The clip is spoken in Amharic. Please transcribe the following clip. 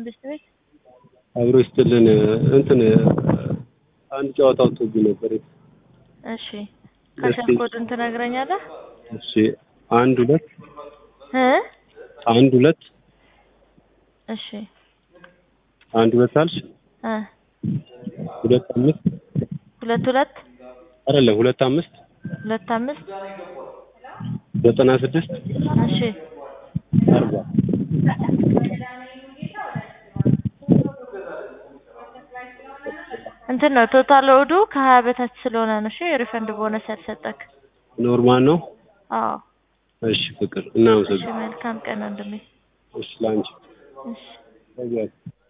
ቤት ቤት አብሮ ይስጥልን እንትን አንድ ጨዋታ ወጥቶብኝ ነበር። እሺ ካሸር ኮዱን ትነግረኛለህ? እሺ አንድ ሁለት እ አንድ ሁለት እሺ አንድ ሁለት አልሽ እ ሁለት አምስት ሁለት ሁለት አይደለም ሁለት አምስት ሁለት አምስት ዘጠና ስድስት እሺ አርባ እንትን ነው ቶታል ኦዱ ከሀያ በታች ስለሆነ ነው። እሺ ሪፈንድ ቦነስ ያልሰጠክ። ኖርማል ነው። አዎ እሺ ፍቅር እሺ እናመሰግናለን። መልካም ቀን ወንድሜ። እሺ ላንቺ እሺ በዚያ